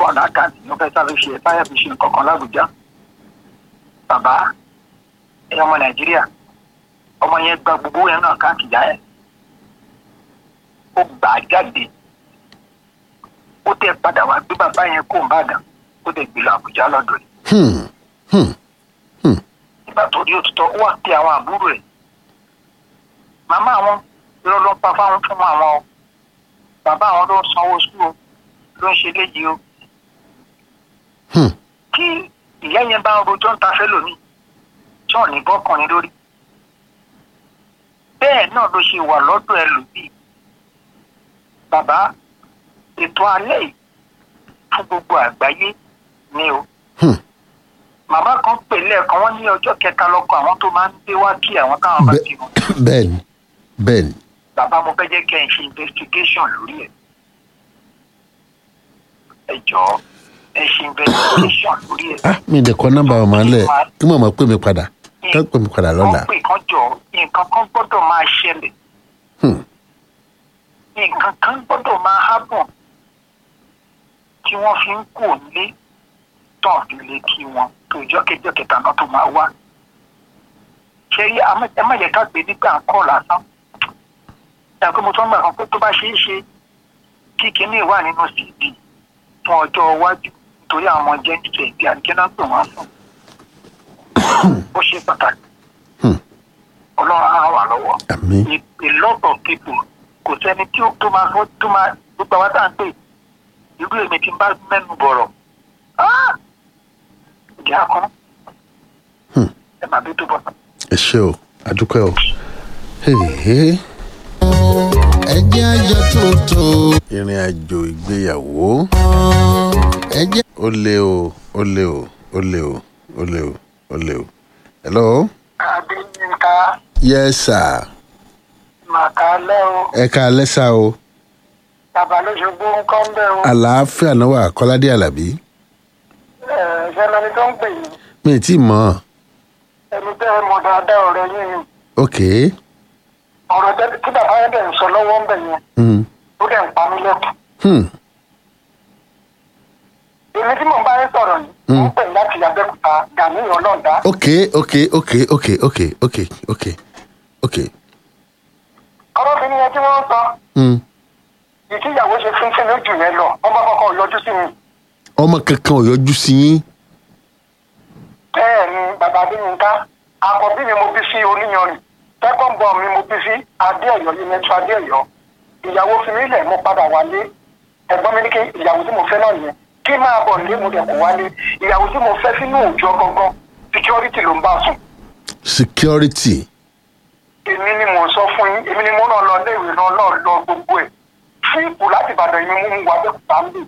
pọ̀ lákàtì ló fẹ́ sáré ṣe táyà fi ṣe nǹkan kan lábùjá bàbá ẹ̀yin ọmọ nàìjíríà ọmọ yẹn gba gbogbo yẹn náà káàkiri yá ẹ̀ ó gbà á jáde ó tẹ padà wá gbé bàbá yẹn kó ń bàdàn ó tẹ gbé lọ àbújá lọ́dọ̀ ẹ̀ Hmm. Hmm. nígbà tó rí òtítọ́ ó wà pé àwọn àbúrò ẹ̀ màmá àwọn irọ́ ló ń pa fáwọn fún àwọn o bàbá àwọn ló ń sanwó sùn o ló ń ṣe léyìí o Hmm. tí ìyá yẹn bá ń rojọ́ ń ta fẹ́lòmíì tí ò ní bọ́kùnrin lórí bẹ́ẹ̀ náà ló ṣe wà lọ́dọ̀ ẹlòmíì bàbá ètò alẹ́ yìí fún gbogbo àgbáyé ni o Hmm. màmá kan pè lẹ́ẹ̀kan wọ́n ní ọjọ́ kẹta lọ́kọ àwọn tó máa ń gbé wá kí àwọn táwọn bá Bẹ- ti mọ̀ bẹ́ẹ̀ni bẹ́ẹ̀ni bàbá mo fẹ́ jẹ́ kẹ́ ẹ ṣe investigation lórí ẹ̀ ẹ jọ̀ọ́ ẹ ṣe investigation lórí ẹ̀. ah mi dẹ̀ kọ́ nọ́mbà ọmọ alẹ́ kí màmá pè mí padà ká pè mí padà lọ́la wọ́n pè kán jọ nǹkan kan gbọ́dọ̀ máa ṣẹlẹ̀ Hmm. nǹkan kan gbọ́dọ̀ máa hábọ̀ tí wọ́n fi ń kó lé tán fi lé kí wọn tó ìjọ kẹjọ kẹta náà tó máa wá. ṣé rí àmọ́- ẹ má yẹ ká gbé nígbà ń kọ́ lásán. ìyá pé mo tún gbà kan pé tó bá ṣeé ṣe kí kinní wà nínú cd fún ọjọ́ iwájú nítorí àwọn ọmọ jẹ́ nítorí ìgbé àdìgẹ́nà pè wọ́n fún. ó ṣe pàtàkì. Hmm. ọlọ́run á ràn wá lọ́wọ́ àmì a a lot of people kò sẹ́ni tí ó tó máa fọ́ tó máa gbogbo àwọn tá à ń pè irú èmi tí n bá mẹ́nu bọ̀rọ̀ ah! ìjà kan Hmm. ẹ máa bí tó bọ̀. ẹ ṣe o àdúpẹ́ o Hey, ẹjẹ́ àjọ tuntun ìrìn àjò ìgbéyàwó ẹjẹ́ ó lé o ó lé o ó lé o ó lé o ó lé o hello adéyínká yes sir màkàlẹ́ o ẹ ká alẹ́ sá o bàbá lóṣogbo ń kọ́ ń bẹ̀ o àlàáfíà náà wà kọ́ládé àlàbí ṣẹlẹ̀ ni tó ń pè yín mi ì tí ì mọ̀ ẹni bẹ́ẹ̀ mọ̀ dáadáa ọ̀rẹ́ yín ni ok ọ̀rọ̀ tẹ́- tí bàbá yẹn dẹ̀ ń sọ lọ́wọ́ ń bẹ̀ yẹn hmm. ó dẹ̀ ń pa mí lẹ́kùn. Hmm. èmi tí mò ń bá yín sọ̀rọ̀ yìí mo ń pè láti abẹ́òkúta gani ọlọ́ọ̀dá ok ok ok ok ok ok ok ok ọlọ́bìnrin yẹn tí wọ́n ń sọ hmm. ìtìyàwó ṣe fúnfún lójú yẹn lọ ọmọ kọkọ yọjú sí mi ọmọ kankan ò yọjú sí yín bẹ́ẹ̀ ni bàbá adéyínká àkọ́bí mi mo bí sí oníyanrìn second born mi mo bí sí adéọ̀yọ́ yìí adéọ̀yọ́ ìyàwó fi mí lẹ̀ mo padà wálé ẹ̀gbọ́n mi ní kí ìyàwó tí mo fẹ́ náà yẹn kí máa bọ̀ nílé mo dẹ̀ kó wálé ìyàwó tí mo fẹ́ sínú òòjọ́ gangan security ló ń bá sùn security èmi ni mò ń sọ fún yín èmi ni mo náà lọ léèwé náà náà lọ gbogbo ẹ̀ fíìpù láti ìbàdàn yìí mú mu wá bẹ́ẹ̀ ń bì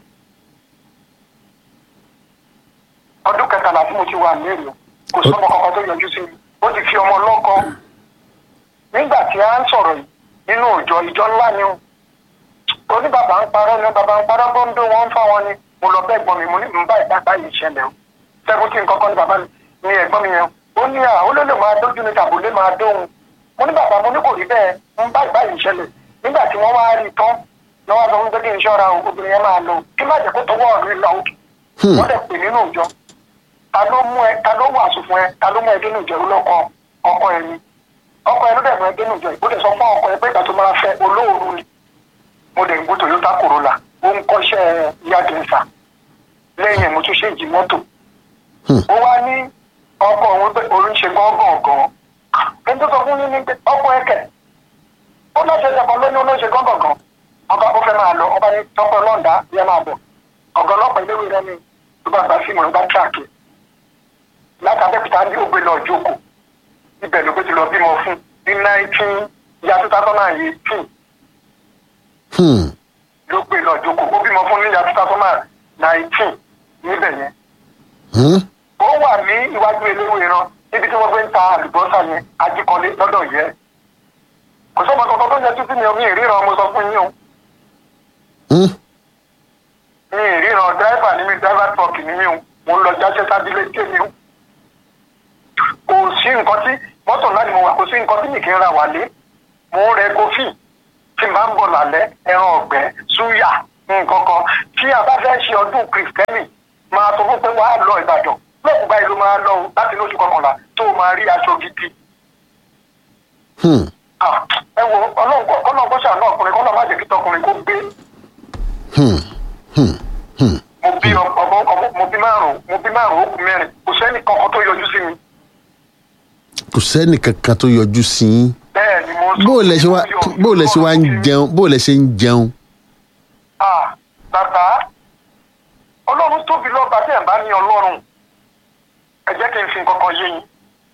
ọdún kẹtàlá tí mo ti wà ní èrè kò sọmọ kankan tó yọjú sí mi ó ti fi ọmọ lọ́kọ nígbà tí a ń sọ̀rọ̀ yìí nínú òjò ìjọ ńlá ni o ó ní bàbá ń parọ́ ni bàbá ń parọ́ bó ń dó wọn ń fá wọn ni mo lọ bẹ́ẹ̀ gbọ́n mi mo ní ń bá ìdágbà yìí ṣẹlẹ̀ o seventeen kọ́kọ́ ni bàbá mi ni ẹ̀gbọ́n mi yẹn ó ní à ó ló lè máa dójú ní tàbó lè máa dóhun mo ní bàbá mo ní kò rí bẹ́ẹ̀ ń bá ìgbà yìí ṣẹlẹ̀ nígbà tí wọ́n wá rí i tán lọ́wọ́ sọ fún pé kí n ṣọ́ra o obìnrin yẹn máa lọ kí má jẹ́ kó tọwọ́ ọ̀rẹ́ lọ òkè Hmm. wọ́n dẹ̀ pè nínú ìjọ ta ló mú ẹ ta ló wàásù fún ẹ ta ló mú ẹ dénú ìjọ lọkọ ọkọ ẹ ni ọkọ ẹ ló dẹ̀ mú ẹ dénú ìjọ ìbúdẹ sọ fún ọkọ ẹ pé ìgbà tó máa fẹ́ olóòórùn ni mo dẹ̀ ń gbó toyota corolla ó ń kọ́ṣẹ́ yadinsa lẹ́yìn ẹ̀ mo tún ṣe ìjì mọ́tò Hmm. ó wá ní ọkọ òun pé òun ṣe gángan gan ẹni tó sọ fún yín ní pé ọkọ ẹ kẹ ó náà ṣe ṣẹpọ lónìí ó náà ṣe gángan gan ọba ó fẹ́ máa lọ ọba ní tọkọ náà dá yẹ máa bọ̀ ọ̀gá ọlọ́pàá ilé ìwé rẹ ni ló bá gba fíìmù ló bá tíráàkì láti abẹ́kúta ní ògbé lọ jókòó ibẹ̀ ló gbé ti lọ bímọ fún ní nineteen ya two thousand and eighteen Hmm. ló gbé lọ jókòó ó bímọ fún ní ya two thousand and nineteen níbẹ̀ yẹn Hmm. ó wà ní iwájú eléwé ran níbi tí wọ́n gbé ń ta àlùbọ́sà yẹn ajíkọ́lé lọ́dọ̀ yẹ kò sọ́mọ kankan tó ń yẹ títí mi ò ní ìríran mo sọ fún yín o Hmm. ní ìríran dráìvà ní mi dráìvà tọ́ọ̀kì ní mi o mo ń lọ jáṣẹ́ sábílẹ̀ ké mi o kò sí nǹkan tí mọ́tò ńlá ni mo wà kò sí nǹkan tí mi kì í ra wálé mo ń rẹ kọfí tí n bá ń bọ̀ lálẹ́ ẹran ọ̀gbẹ́ súyà nǹkan kan tí a bá fẹ́ ṣe ọdún kìrìsìtẹ́nì máa sọ fún pé wàá lọ ìbàdàn lọ́ọ̀kú báyìí ló máa lọ o láti lóṣù kọkànlá tó o máa rí aṣọ gidi. Hmm. Ah, ẹ wo ọlọ́run kọ́ ọlọ́run kọ́ ṣàánú ọkùnrin kọ́ lọ́ọ́ má jẹ́ kí tọkùnrin kó gbé Hmm. Hmm. Hmm. mo bí ọmọ ọmọ mo bí márùn mo bí márùn ó kù mẹ́rin kò sẹ́ni kankan tó yọjú sí mi kò sẹ́nì kankan tó yọjú sí yín bẹ́ẹ̀ ni mo sọ bó o lẹ ṣe wá bó o lẹ ṣe wá ń jẹun bó o lẹ ṣe ń jẹun Ah, bàbá ọlọ́run tóbi lọ́ba tí ẹ̀ bá ní ọlọ́run ẹ jẹ́ kí n fi nǹkan kan yé yín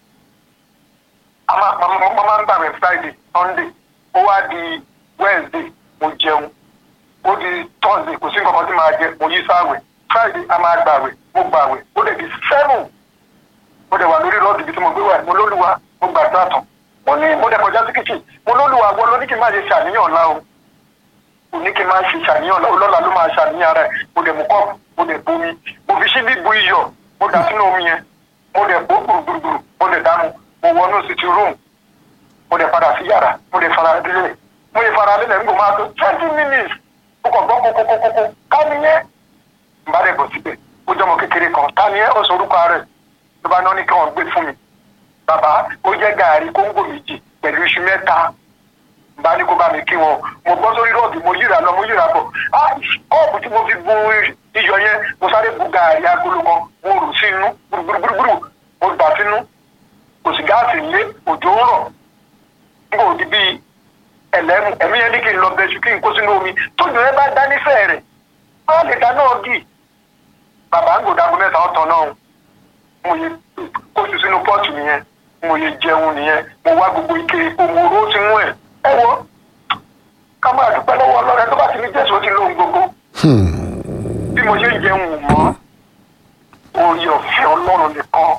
a máa ma- ma- ma máa ń gbàgbé friday sunday ó wá di wednesday mo jẹun ó di thursday kò sí nǹkan kan tí màá jẹ mo yí sáwẹ̀ friday a máa gbàwẹ̀ mo gbàwẹ̀ ó dẹ̀ di seven mo dẹ̀ wà lórí rọ́ọ̀dù ibi tí mo gbé wà mo lólùwà mo gbàdúrà tán mo ní mo dẹ̀ kọjá sí kitchen mo lólùwà wọ́n ló ní kí n má ṣe ṣàníyàn ọ̀la o kò ní kí n máa ṣe ṣàníyàn ọ̀la ọlọ́la ló máa ṣàníyàn rẹ̀ mo dẹ̀ mú kọ́ọ̀pù mo dẹ̀ bomi mo fi ṣíbí bu iyọ̀ mo dà sínú omi yẹn mo dẹ̀ bó gbùrùgbùrù mo dẹ̀ dànù mo wọnú sitting room mo dẹ̀ padà sí yàrá mo dẹ̀ fara lélẹ̀ mo dẹ̀ fara lélẹ̀ nígbà máa tó twenty minutes mo kàn gbọ́ kókókókókó ká nìyẹn n bá dẹ̀ bọ̀ síbẹ̀ ó jọmọ kékeré kan ká nìyẹn ó sọ orúkọ rẹ̀ ló bá náà ní kí wọ́n gbé fún mi bàbá ó jẹ́ gàárì kóńgò méjì pẹ̀lú iṣu mẹ́ta bá ní kó bá mi kí wọn mo bọ́ sórí rọ́ọ̀dù mo yíra lọ mo yíra bọ̀ ah kọ́ọ̀pù tí mo fi bu iyọ̀ yẹn mo sáré bu gàárì agolo kan mo rù sí inú gbùrùgbùrùgbùrù mo dà sínú kò sí gáàsì lé òjò ń rọ̀ n kò di bíi ẹlẹ́mu ẹ̀mí yẹn ní kí n lọ bẹ́sù kí n kó sínú omi tójú yẹn bá dá nífẹ̀ẹ́ rẹ̀ má lè dáná gì bàbá ń gòdàgbọ́ mẹ́ta ọ̀tọ̀ náà mo yẹ kó sí sínú pọ́ọ̀tù nìyẹn mo yẹ jẹun nìyẹn mo wá gbogbo ike òmùrò ti mú ẹ̀ ẹ wọ ká máa dúpẹ́ lọ́wọ́ ọlọ́run tó bá ti ní jésù ó ti lóhun gbogbo bí mo ṣe ń jẹun wò mọ́ orí ọ̀fẹ́ ọlọ́run nìkan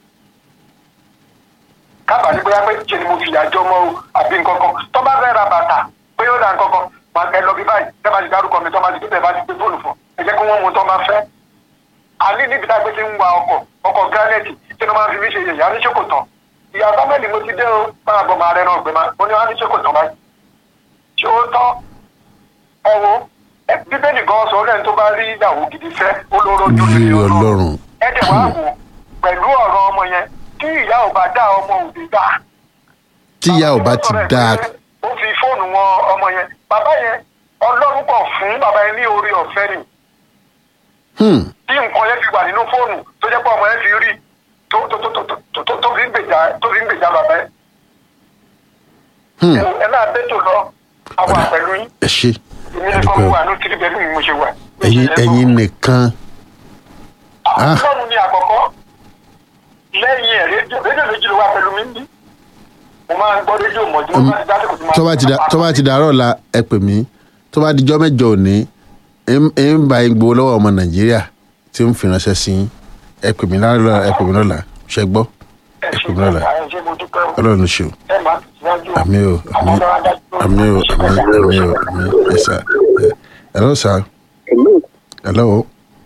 kábàá ní bóyá pé ṣe ni mo fìyà jọ mọ́ o àbí nǹkan kan tó bá fẹ́ ra bàtà pé ó ra nǹkan kan máa ẹ lọ bí báyìí tẹ́ bá ti dárúkọ mi tó bá ti gbé bá ti gbé fóònù fún ẹ jẹ́ kí wọ́n mú tó bá fẹ́ àní níbi tá a gbé ti ń wa ọkọ̀ ọkọ̀ gíránẹ̀tì tí wọ́n máa fi mí ṣe yẹ̀yà ní ṣe kò tán ìyá sábẹ́ẹ̀lì mo ti dé o máa bọ̀ máa rẹ náà gbé máa mo ní wọ́n á ní ṣe kò tán báyìí ṣé ó tán ẹ wo ẹ bíbélì gan sọ lẹ́yìn tó bá rí ìyàwó gidi fẹ́ olóró ojú Yí lè Ọlọ́run. ẹ dẹ̀ wá wò pẹ̀lú ọ̀rọ̀ ọmọ yẹn tí ìyá ò bá dá ọmọ òbí dá tíyà ò bá ti dáa ó fi fóònù wọn ọmọ yẹn bàbá yẹn ọlọ́run kọ̀ fún bàbá yẹn ní orí ọ̀fẹ́ ni Hmm. tí nǹkan yẹn fi wà nínú fóònù tó jẹ́ pé ọmọ yẹn fi rí tó tó tó tó tó tó tó fi ń gbèjà tó fi ń gbèjà bàbá yẹn. Hmm. ẹ náà dé tó lọ àwọn àpẹlú yín ẹ ṣe èmi nìkan mo wà ní tìrì bẹ́ẹ̀ ni mo ṣe wà. ẹ̀yin ẹ̀yin nìkan Ah. ọlọ́run ni àkọ́kọ́ lẹ́yìn ẹ̀ rédíò rédíò méjì ló wà pẹ̀lú mi ní. mo máa ń gbọ́ rédíò mọ̀jú mo máa ń dásìkò tí mo tó bá ti da tó bá ti dàárọ̀ la ẹ pè mí tó bá dijọ́ mẹ́jọ òní ẹ ń bá yín gbowó lọ́wọ́ ọmọ nàìjíríà tí ń fi ránṣẹ́ sí yín ẹ pè mí lọ́la ẹ pè mí lọ́la ṣẹ gbọ́ ẹ pè mí lọ́la ẹ ṣe mo dúpẹ́ o. ọlọ́run ṣe o ẹ máa tẹ̀síwájú o. àmì o àmì àmì o àmì àmì o àmì ẹ sà ẹ hello sir Hello, hello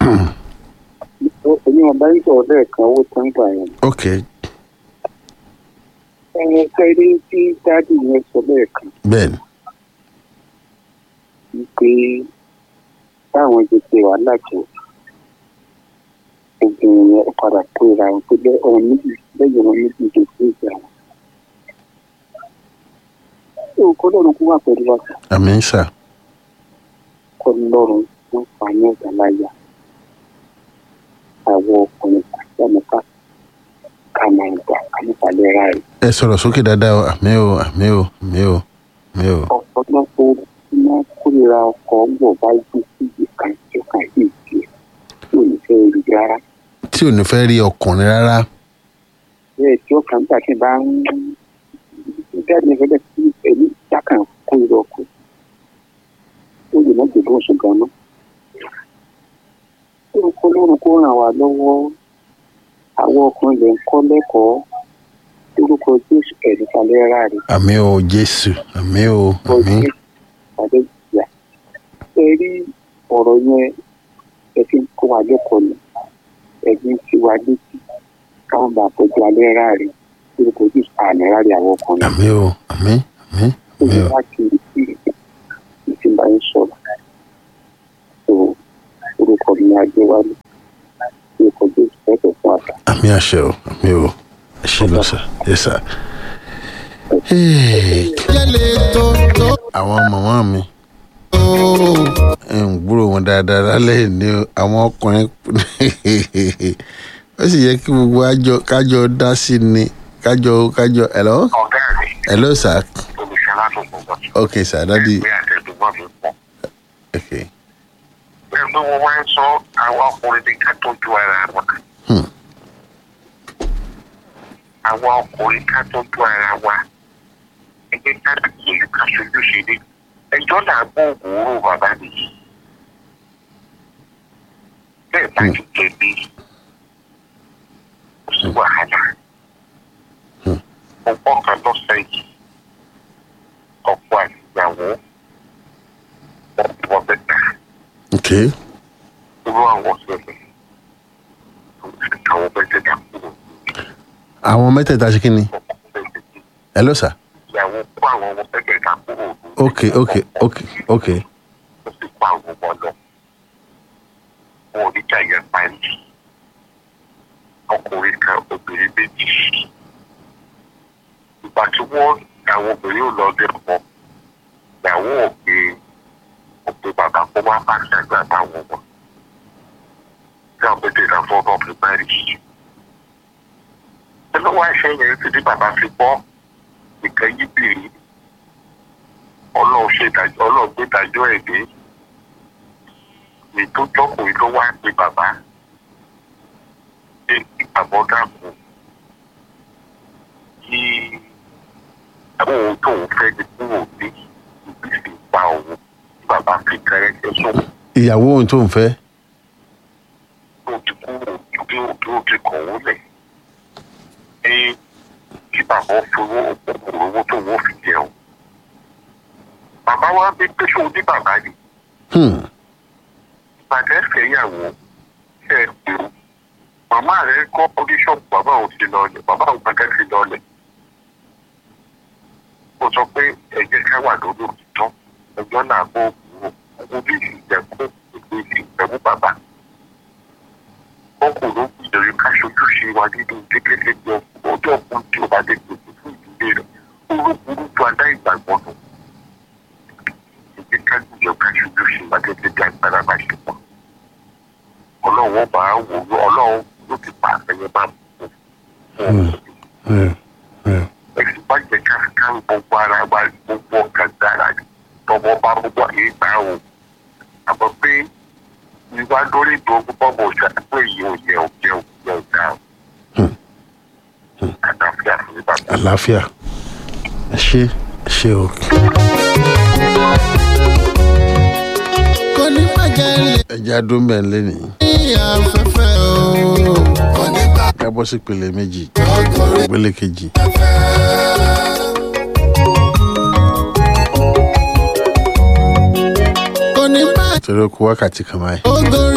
èmi ọba ń sọ̀rọ̀ lẹ́ẹ̀kan owó tó ń gbà yẹn. ok Ẹni kẹ́rí tí dádì yẹn sọ lẹ́ẹ̀kan bẹ́ẹ̀ni wípé báwọn ti ṣe wàhálà tó obìnrin yẹn padà tó ra wọn pé bẹ́ẹ̀ ọ̀hún méjì lẹ́yìn wọn méjì tó tó ìjà wọn. Ṣé o kọ́ lọ́run kó wà pẹ̀lú wa sà? àmì ń sà Kọ́ lọ́run wọ́n fà ní ọ̀gá láyà. Àwọn ọkùnrin àti àmọ́ká ká máa gbà ká nípa lẹ́ra rẹ̀. ẹ sọ̀rọ̀ sókè dáadáa o àmì o àmì o àmì o àmì o ọ̀pọ̀lọpọ̀ iná kórìíra ọkọ̀ ọgbọ̀ bá gbé síbi kan tí ó kàn sí ìdí ẹ̀ tí ò ní fẹ́ rí rárá. tí ò ní fẹ́ rí ọkùnrin rárá bẹ́ẹ̀ tí ó kàn gbà tí bá ń jáde fẹ́lẹ́ sí pẹ̀lú jákàn kórìíra ọkọ̀ ó lè má gbèdú oṣù gan-an. orúkọ lórun kó ràn wá lọ́wọ́ àwọn ọkùnrin lè ń kọ́ lẹ́kọ̀ọ́ orúkọ jésù ẹ̀rí kalẹ́ rà rẹ̀. àmì o jésù àmì o àmì ọjọ́ ìpàdé ìyá ẹ rí ọ̀rọ̀ yẹn ẹ fi ń kó wa lẹ́kọ̀ọ́ ni ẹ̀bí ń fi wa létí káwọn bá tọ́jú alẹ́ ráre lórúkọ ojú àmì ráre àwọn ọkùnrin àmì o àmì àmì ó àmì ní o láti rí ìtì bá ń sọ̀rọ̀ ní adéwálé ní ìkọjú ìfẹ́ fún àgbà. àmì àṣẹ o àmì o ẹ ṣe lọ sà yẹ sà. Hey, jẹ́lẹ̀ tó tó àwọn màmá mi tó. ẹ ń gbúrò wọn dáadáa lálẹ́ yìí ni o. àwọn ọkùnrin ó sì yẹ kí gbogbo àjọ kájọ dá sí ni kájọ kájọ hello ọ̀gá mi hello sir olùṣọ́lá tó kọ̀ bọ̀. okay sir dadi ẹgbẹ́ àtẹ̀dùgbọ́n mi pọ̀. okay bẹ́ẹ̀ pé wọ́n máa ń sọ àwọn ọkùnrin ní ká tọ́jú ara wa. Hmm. àwọn ọkùnrin ká tọ́jú ara wa. ẹgbẹ́ ká gbìyànjú ká ṣojú ṣe ní. ẹjọ́ náà gbóògùn oró bàbá mi yìí. bẹ́ẹ̀ bá ti jẹ̀bi kò sí wàhálà. mo gbọ́ kan lọ́sẹ̀ yìí ọkọ àti ìyàwó wọ́n bí wọ́n bẹ́ẹ̀ okay irú àwọn ṣẹlẹ̀ tó ti káwọn mẹ́tẹ̀ẹ̀ta kúrò àwọn mẹ́tẹ̀ẹ̀ta ṣe kí ni hello sir ìyàwó kó àwọn ọmọ mẹ́tẹ̀ẹ̀ta kúrò okay okay okay okay ó sì kó àwọn ọmọ lọ wọn ò ní jà yẹn parí ọkùnrin kan obìnrin méjì ìgbà tí wọ́n àwọn obìnrin ò lọ dé ọmọ ìyàwó òkè òkè bàbá kó má bá ṣàgbà táwọn ọmọ tí àwọn mẹ́tẹ̀ẹ̀ta fọ́ ọmọ fi má rí i. nínú wá ṣe yẹn tí ní bàbá fi bọ́ nìkan yí bìrì ọlọ́run ṣe ìdájọ́ ọlọ́run gbé ìdájọ́ ẹ̀ dé ètò jọkùnrin ló wá pé bàbá ṣe ìgbàgbọ́ dàpọ̀ kí àwọn ohun tóun fẹ́ ní kúrò ní ìgbésí pa òun tí bàbá fi kẹrẹ́kẹ́ sóun ìyàwó ohun tó ń fẹ́ tó ti kúrò bí òbí ó ti kọ̀ ó lẹ̀ ní kí bàbá fowó òkùnkùn owó tó wọ́n fi jẹun. bàbá wa bí pé ṣé o ní bàbá ni hmm. bàtẹ́ fẹ́yàwó ṣe é pé o màmá rẹ̀ kọ́ oníṣọ́ọ̀bù bàbá òun ti lọlẹ̀ bàbá òun gbàgẹ́ ti lọlẹ̀. ó sọ pé ẹ̀jẹ̀ ká wà lórí òtítọ́ ẹjọ́ náà kó òkúrò owó bí ìjẹ̀kú ètò ìsìnkú bàbá ọkùnrin ìdèrè ká ṣojú ṣe wa nínú kékeré jọ ọjọ́ ọkùnrin tí ó bá dé gbèsè fún ìdílé rẹ̀ olókùnrin tó adá ìgbàgbọ́ nù. ìdí ká gbìyànjú ká ṣojú ṣe wa gẹ́gẹ́ bí agbára bá ṣe pọ̀. ọlọ́run bá wò ó ọlọ́run ló ti pa àfẹ́yẹ máa mú un fún un. Hmm. Hmm. ẹ̀sìn bá jẹ́ ká ká gbogbo ara wa gbogbo ọkàn dára tọmọ bá gbogbo àyè gbà ó. àmọ́ pé ìwà lórí ìdógún bọ́ọ̀bù òṣàpè yìí ò yẹ ò jẹ ò jẹ ò dá o. àlàáfíà fún mi bàbá. àlàáfíà ẹ ṣe ẹ ṣe o kò ní bàjẹ́ lè ẹja dúnbẹ̀ ń lé ní ní afẹ́fẹ́ o. kò ní ká bọ́ sí ìpele méjì bàjẹ́ ìpele kejì kò ní bàjẹ́ torí ó kú wákàtí kan báyìí. ogori.